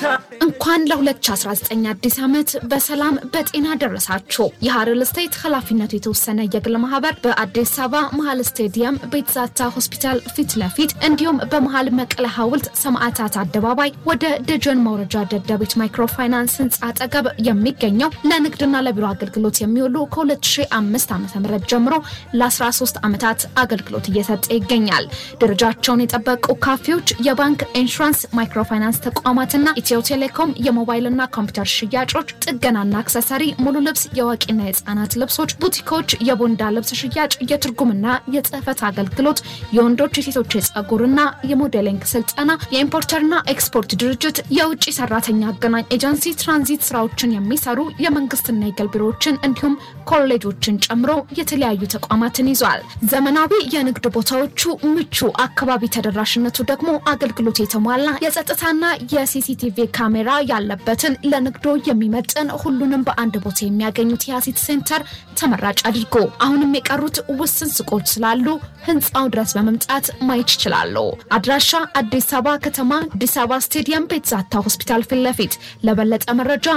እንኳን ለ2019 አዲስ ዓመት በሰላም በጤና ደረሳችሁ። የሀረር ስቴት ኃላፊነቱ የተወሰነ የግል ማህበር በአዲስ አበባ መሀል ስቴዲየም ቤትዛታ ሆስፒታል ፊት ለፊት እንዲሁም በመሀል መቀለ ሐውልት ሰማዕታት አደባባይ ወደ ደጀን መውረጃ ደደቢት ማይክሮፋይናንስ ህንፃ አጠገብ የሚገኘው ለንግድና ለቢሮ አገልግሎት የሚውሉ ከ2005 ዓ ም ጀምሮ ለ13 ዓመታት አገልግሎት እየሰጠ ይገኛል። ደረጃቸውን የጠበቁ ካፌዎች፣ የባንክ ኢንሹራንስ፣ ማይክሮፋይናንስ ተቋማትና ኢትዮ ቴሌኮም የሞባይልና ኮምፒውተር ሽያጮች፣ ጥገናና አክሰሰሪ፣ ሙሉ ልብስ፣ የአዋቂና የህፃናት ልብሶች፣ ቡቲኮች፣ የቦንዳ ልብስ ሽያጭ፣ የትርጉምና የጽህፈት አገልግሎት፣ የወንዶች የሴቶች የጸጉርና የሞዴሊንግ ስልጠና፣ የኢምፖርተርና ኤክስፖርት ድርጅት፣ የውጭ ሰራተኛ አገናኝ ኤጀንሲ፣ ትራንዚት ስራዎችን የሚሰሩ የመንግስትና የግል ቢሮዎችን እንዲሁም ኮሌጆችን ጨምሮ የተለያዩ ተቋማትን ይዟል። ዘመናዊ የንግድ ቦታዎቹ ምቹ፣ አካባቢ ተደራሽነቱ ደግሞ አገልግሎት የተሟላ የጸጥታና የሲሲቲቪ ካሜራ ያለበትን ለንግዶ የሚመጥን ሁሉንም በአንድ ቦታ የሚያገኙት የአሲት ሴንተር ተመራጭ አድርጎ አሁንም የቀሩት ውስን ሱቆች ስላሉ ህንፃው ድረስ በመምጣት ማየት ይችላሉ። አድራሻ አዲስ አበባ ከተማ አዲስ አበባ ስቴዲየም ቤትዛታ ሆስፒታል ፊት ለፊት። ለበለጠ መረጃ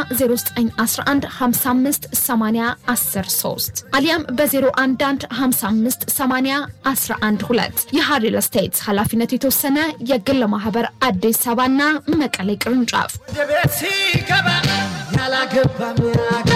0911558013 አሊያም በ011558012 የሀሪል ስቴት ኃላፊነቱ የተወሰነ የግል ማህበር አዲስ አበባና መቀሌ ቅርንጫፍ ወደ ቤት ሲገባ ያላገባ ሚያጋ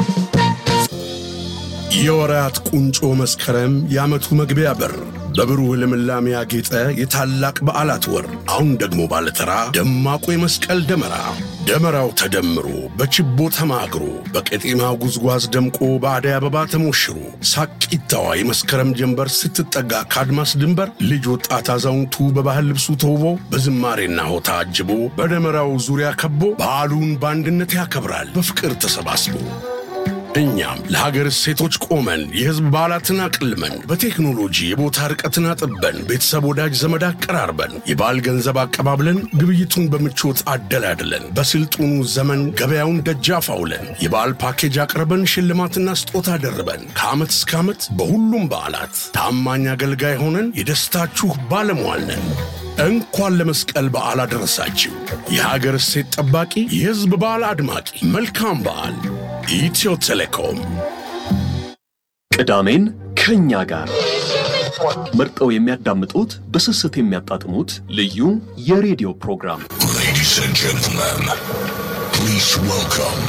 የወራት ቁንጮ መስከረም የዓመቱ መግቢያ በር በብሩህ ልምላሜ ያጌጠ የታላቅ በዓላት ወር። አሁን ደግሞ ባለተራ ደማቁ የመስቀል ደመራ። ደመራው ተደምሮ በችቦ ተማግሮ በቄጤማ ጉዝጓዝ ደምቆ በአደይ አበባ ተሞሽሮ ሳቂታዋ የመስከረም ጀንበር ስትጠጋ ከአድማስ ድንበር ልጅ ወጣት አዛውንቱ በባህል ልብሱ ተውቦ በዝማሬና ሆታ አጅቦ በደመራው ዙሪያ ከቦ በዓሉን በአንድነት ያከብራል በፍቅር ተሰባስቦ እኛም ለሀገር እሴቶች ቆመን የሕዝብ በዓላትን አቅልመን በቴክኖሎጂ የቦታ ርቀትን አጥበን ቤተሰብ ወዳጅ ዘመድ አቀራርበን የበዓል ገንዘብ አቀባብለን ግብይቱን በምቾት አደላድለን በስልጡኑ ዘመን ገበያውን ደጃፍ አውለን የበዓል ፓኬጅ አቅርበን ሽልማትና ስጦታ ደርበን ከዓመት እስከ ዓመት በሁሉም በዓላት ታማኝ አገልጋይ ሆነን የደስታችሁ ባለሟል ነን። እንኳን ለመስቀል በዓል አደረሳችሁ። የሀገር እሴት ጠባቂ፣ የሕዝብ በዓል አድማቂ፣ መልካም በዓል። ኢትዮ ቴሌኮም ቅዳሜን ከእኛ ጋር መርጠው የሚያዳምጡት በስስት የሚያጣጥሙት ልዩ የሬዲዮ ፕሮግራም Ladies and gentlemen, please welcome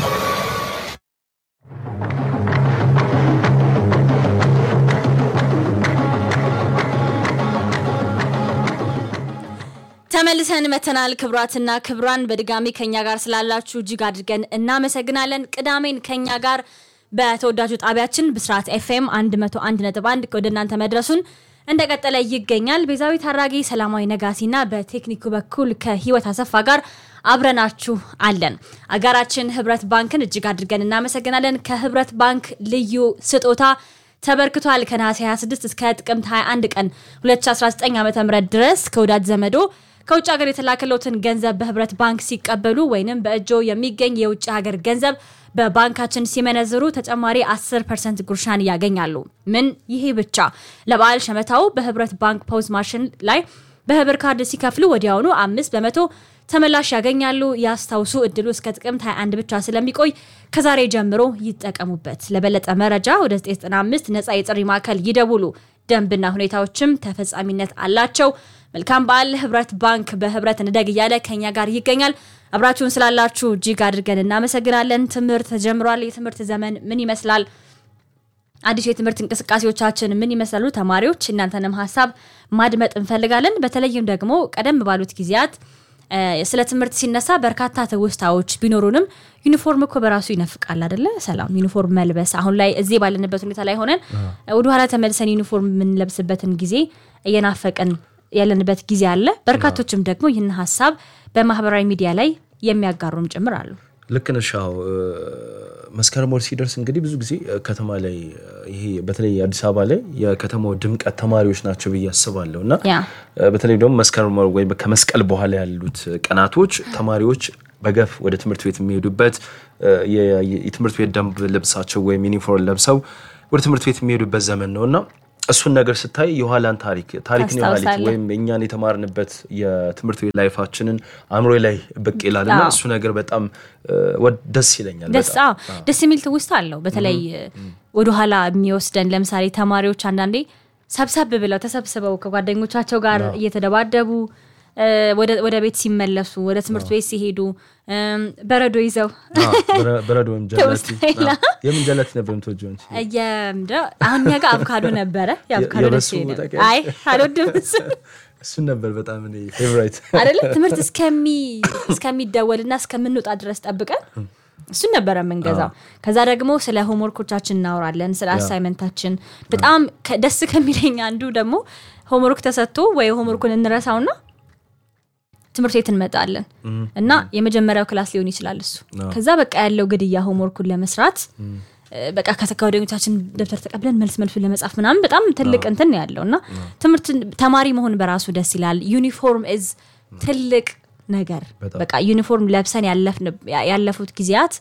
ተመልሰን መተናል። ክብራትና ክብራን በድጋሚ ከኛ ጋር ስላላችሁ እጅግ አድርገን እናመሰግናለን። ቅዳሜን ከኛ ጋር በተወዳጁ ጣቢያችን ብስራት ኤፍኤም 101.1 ወደ እናንተ መድረሱን እንደቀጠለ ይገኛል። ቤዛዊት አራጌ፣ ሰላማዊ ነጋሲና በቴክኒኩ በኩል ከህይወት አሰፋ ጋር አብረናችሁ አለን። አጋራችን ህብረት ባንክን እጅግ አድርገን እናመሰግናለን። ከህብረት ባንክ ልዩ ስጦታ ተበርክቷል። ከነሐሴ 26 እስከ ጥቅምት 21 ቀን 2019 ዓ ም ድረስ ከወዳጅ ዘመዶ ከውጭ ሀገር የተላከለትን ገንዘብ በህብረት ባንክ ሲቀበሉ ወይንም በእጆ የሚገኝ የውጭ ሀገር ገንዘብ በባንካችን ሲመነዝሩ ተጨማሪ 10 ፐርሰንት ጉርሻን ያገኛሉ። ምን ይሄ ብቻ! ለበዓል ሸመታው በህብረት ባንክ ፖዝ ማሽን ላይ በህብር ካርድ ሲከፍሉ ወዲያውኑ አምስት በመቶ ተመላሽ ያገኛሉ። ያስታውሱ፣ እድሉ እስከ ጥቅምት 21 ብቻ ስለሚቆይ ከዛሬ ጀምሮ ይጠቀሙበት። ለበለጠ መረጃ ወደ 995 ነፃ የጥሪ ማዕከል ይደውሉ። ደንብና ሁኔታዎችም ተፈጻሚነት አላቸው። መልካም በዓል። ህብረት ባንክ በህብረት እንደግ እያለ ከኛ ጋር ይገኛል። አብራችሁን ስላላችሁ እጅግ አድርገን እናመሰግናለን። ትምህርት ተጀምሯል። የትምህርት ዘመን ምን ይመስላል? አዲሱ የትምህርት እንቅስቃሴዎቻችን ምን ይመስላሉ? ተማሪዎች እናንተንም ሀሳብ ማድመጥ እንፈልጋለን። በተለይም ደግሞ ቀደም ባሉት ጊዜያት ስለ ትምህርት ሲነሳ በርካታ ትውስታዎች ቢኖሩንም ዩኒፎርም እኮ በራሱ ይነፍቃል አደለ? ሰላም ዩኒፎርም መልበስ አሁን ላይ እዚህ ባለንበት ሁኔታ ላይ ሆነን ወደኋላ ተመልሰን ዩኒፎርም የምንለብስበትን ጊዜ እየናፈቅን ያለንበት ጊዜ አለ። በርካቶችም ደግሞ ይህን ሀሳብ በማህበራዊ ሚዲያ ላይ የሚያጋሩም ጭምር አሉ። ልክ ነሽ። አዎ መስከረም ወር ሲደርስ እንግዲህ ብዙ ጊዜ ከተማ ላይ ይሄ በተለይ አዲስ አበባ ላይ የከተማው ድምቀት ተማሪዎች ናቸው ብዬ አስባለሁ እና ያ በተለይ ደግሞ መስከረም ወር ወይም ከመስቀል በኋላ ያሉት ቀናቶች ተማሪዎች በገፍ ወደ ትምህርት ቤት የሚሄዱበት የ- የትምህርት ቤት ደንብ ልብሳቸው ወይም ዩኒፎርም ለብሰው ወደ ትምህርት ቤት የሚሄዱበት ዘመን ነው እና እሱን ነገር ስታይ የኋላን ታሪክ ታሪክን የኋሊት ታስታውሳለህ? ወይም እኛን የተማርንበት የትምህርት ቤት ላይፋችንን አእምሮ ላይ ብቅ ይላል እና አዎ። እሱ ነገር በጣም እ፣ ወድ- ደስ ይለኛል። ደስ በጣም። አዎ ደስ የሚል ትውስታ አለው። በተለይ ወደኋላ የሚወስደን ለምሳሌ ተማሪዎች አንዳንዴ ሰብሰብ ብለው ተሰብስበው ከጓደኞቻቸው ጋር እየተደባደቡ እ፣ ወደ- ወደ ቤት ሲመለሱ ወደ ትምህርት ቤት ሲሄዱ እም፣ በረዶ ይዘው አዎ፣ በረ- በረዶ ወይም ጀለቲ ትውስታ ይላል። አዎ። የምን ጀለቲ ነበር የምትወጂው አንቺ? የምንድን ነው? አሁን እኛ ጋር አቮካዶ ነበረ። የአቮካዶ ደስ የበሱ ይለኛል። ታውቂያለሽ? አይ አልወድም እሱን። እሱን ነበር በጣም እኔ ፌቨራይት አይደለ ትምህርት እስከሚ እስከሚደወልና እስከምንወጣ ድረስ ጠብቀን እሱን ነበረ የምንገዛው። ከዛ ደግሞ ስለ ሆምወርኮቻችን እናወራለን፣ ስለ አሳይመንታችን። በጣም ከ- ደስ ከሚለኝ አንዱ ደግሞ ሆምወርክ ተሰጥቶ ወይ ሆምወርኩን እንረሳውና ትምህርት ቤት እንመጣለን እና የመጀመሪያው ክላስ ሊሆን ይችላል እሱ። ከዛ በቃ ያለው ግድያ ሆምወርኩን ለመስራት እ፣ በቃ ከተ- ከጓደኞቻችን ደብተር ተቀብለን መልስ መልሱን ለመጻፍ ምናምን በጣም ትልቅ እንትን ነው ያለው እና ትምህርት ተማሪ መሆን በራሱ ደስ ይላል። ዩኒፎርም እዝ ትልቅ ነገር በጣም። በቃ ዩኒፎርም ለብሰን ያለፍን- ያለፉት ጊዜያት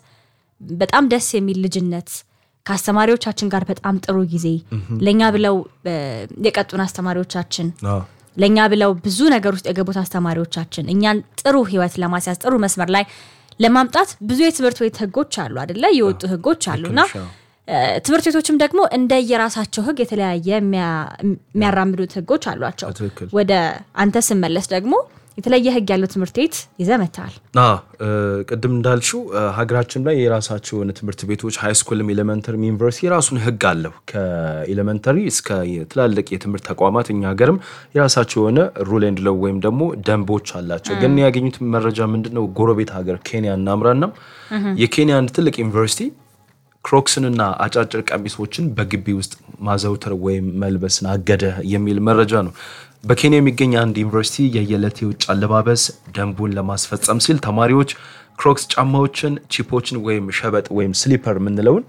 በጣም ደስ የሚል ልጅነት ከአስተማሪዎቻችን ጋር በጣም ጥሩ ጊዜ ለእኛ ብለው እ፣ የቀጡን አስተማሪዎቻችን አዎ። ለእኛ ብለው ብዙ ነገር ውስጥ የገቡት አስተማሪዎቻችን እኛን ጥሩ ህይወት ለማስያዝ ጥሩ መስመር ላይ ለማምጣት ብዙ የትምህርት ቤት ህጎች አሉ አደለ? የወጡ ህጎች አሉ እና ነሽ፣ አዎ። እ፣ ትምህርት ቤቶችም ደግሞ እንደ የራሳቸው ህግ የተለያየ የሚያ- የሚያራምዱት ህጎች አሏቸው። በትክክል። ወደ አንተ ስመለስ ደግሞ የተለየ ህግ ያለው ትምህርት ቤት ይዘህ መጥተሃል። አዎ፣ እ፣ ቅድም እንዳልሽው እ፣ ሀገራችን ላይ የራሳቸው የሆነ ትምህርት ቤቶች ሃይስኩልም ኤሌመንተሪም ዩኒቨርሲቲ የራሱን ህግ አለው ከኤሌመንተሪ እስከ ትላልቅ የትምህርት ተቋማት እኛ ሀገርም የራሳቸው የሆነ ሩል ኤንድ ሎው ወይም ደግሞ ደንቦች አላቸው ግን ያገኙት መረጃ ምንድን ነው ጎረቤት ሀገር ኬንያ እናምራና የኬንያ አንድ ትልቅ ዩኒቨርሲቲ ክሮክስንና አጫጭር ቀሚሶችን በግቢ ውስጥ ማዘውተር ወይም መልበስን አገደ የሚል መረጃ ነው። በኬንያ የሚገኝ አንድ ዩኒቨርሲቲ የየዕለት የውጭ አለባበስ ደንቡን ለማስፈጸም ሲል ተማሪዎች ክሮክስ ጫማዎችን፣ ቺፖችን ወይም ሸበጥ ወይም ስሊፐር የምንለውን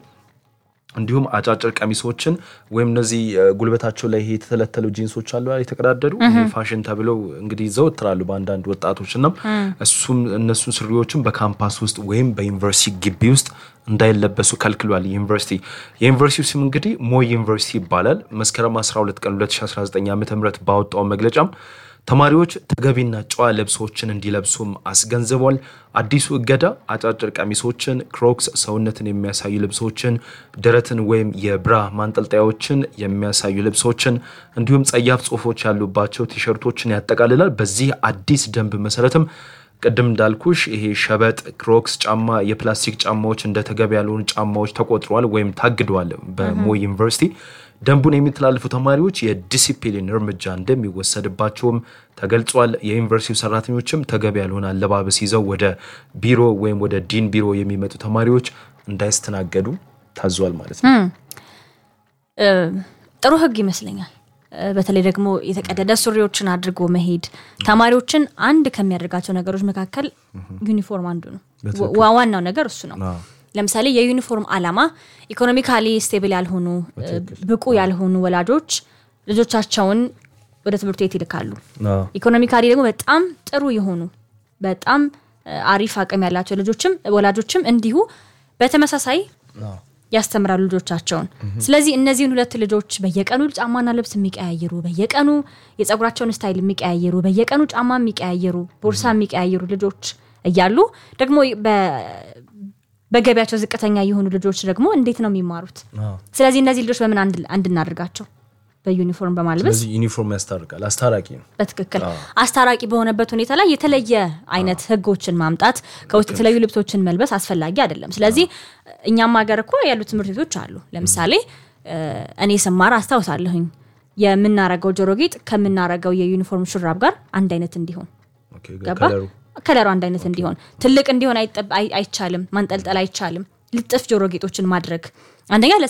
እንዲሁም አጫጭር ቀሚሶችን ወይም እነዚህ እ፣ ጉልበታቸው ላይ ይሄ የተተለተሉ ጂንሶች አሉ አይደል፣ የተቀዳደዱ ይሄ ፋሽን ተብለው እንግዲህ ይዘወትራሉ በአንዳንድ ወጣቶች እና እሱም እነሱን ስሪዎችን በካምፓስ ውስጥ ወይም በዩኒቨርሲቲ ግቢ ውስጥ እንዳይለበሱ ከልክሏል። ዩኒቨርሲቲ የዩኒቨርሲቲው ስም እንግዲህ ሞይ ዩኒቨርሲቲ ይባላል። መስከረም 12 ቀን 2019 ዓ ም ባወጣው መግለጫም ተማሪዎች ተገቢና ጨዋ ልብሶችን እንዲለብሱም አስገንዝቧል። አዲሱ እገዳ አጫጭር ቀሚሶችን፣ ክሮክስ፣ ሰውነትን የሚያሳዩ ልብሶችን፣ ደረትን ወይም የብራ ማንጠልጠያዎችን የሚያሳዩ ልብሶችን እንዲሁም ጸያፍ ጽሑፎች ያሉባቸው ቲሸርቶችን ያጠቃልላል። በዚህ አዲስ ደንብ መሰረትም ቅድም እንዳልኩሽ ይሄ ሸበጥ፣ ክሮክስ ጫማ፣ የፕላስቲክ ጫማዎች እንደ ተገቢ ያልሆኑ ጫማዎች ተቆጥረዋል ወይም ታግደዋል በሞይ ዩኒቨርሲቲ። ደንቡን የሚተላለፉ ተማሪዎች የዲሲፕሊን እርምጃ እንደሚወሰድባቸውም ተገልጿል። የዩኒቨርሲቲው ሰራተኞችም ተገቢ ያልሆነ አለባበስ ይዘው ወደ ቢሮ ወይም ወደ ዲን ቢሮ የሚመጡ ተማሪዎች እንዳይስተናገዱ ታዟል ማለት ነው። እ፣ ጥሩ ህግ ይመስለኛል። እ፣ በተለይ ደግሞ የተቀደደ ሱሪዎችን አድርጎ መሄድ ተማሪዎችን አንድ ከሚያደርጋቸው ነገሮች መካከል ዩኒፎርም አንዱ ነው። ዋ- ዋናው ነገር እሱ ነው። አዎ። ለምሳሌ የዩኒፎርም ዓላማ ኢኮኖሚካሊ ስቴብል ያልሆኑ እ፣ ብቁ ያልሆኑ ወላጆች ልጆቻቸውን ወደ ትምህርት ቤት ይልካሉ። አዎ። ኢኮኖሚካሊ ደግሞ በጣም ጥሩ የሆኑ በጣም እ፣ አሪፍ አቅም ያላቸው ልጆችም ወላጆችም እንዲሁ በተመሳሳይ ያስተምራሉ ልጆቻቸውን። ስለዚህ እነዚህን ሁለት ልጆች በየቀኑ ጫማና ልብስ የሚቀያየሩ፣ በየቀኑ የፀጉራቸውን ስታይል የሚቀያየሩ፣ በየቀኑ ጫማ የሚቀያየሩ፣ ቦርሳ የሚቀያየሩ ልጆች እያሉ ደግሞ በ- በገቢያቸው ዝቅተኛ የሆኑ ልጆች ደግሞ እንዴት ነው የሚማሩት? አዎ። ስለዚህ እነዚህ ልጆች በምን አንድ አንድ እናድርጋቸው? በዩኒፎርም በማልበስ ስለዚህ ዩኒፎርም ያስታርቃል፣ አስታራቂ ነው። በትክክል አስታራቂ በሆነበት ሁኔታ ላይ የተለየ አይነት ህጎችን ማምጣት ከውስጥ የተለያዩ ልብሶችን መልበስ አስፈላጊ አይደለም። ስለዚህ እኛም ሀገር እኮ ያሉ ትምህርት ቤቶች አሉ። ለምሳሌ እ፣ እኔ ስማር አስታውሳለሁኝ የምናረገው ጆሮ ጌጥ ከምናረገው የዩኒፎርም ሹራብ ጋር አንድ አይነት እንዲሆን ኦኬ፣ ገባ ከለሩ ከለሩ አንድ አይነት እንዲሆን ትልቅ እንዲሆን አይጠብ- አይ- አይቻልም ማንጠልጠል አይቻልም ልጥፍ ጆሮ ጌጦችን ማድረግ አንደኛ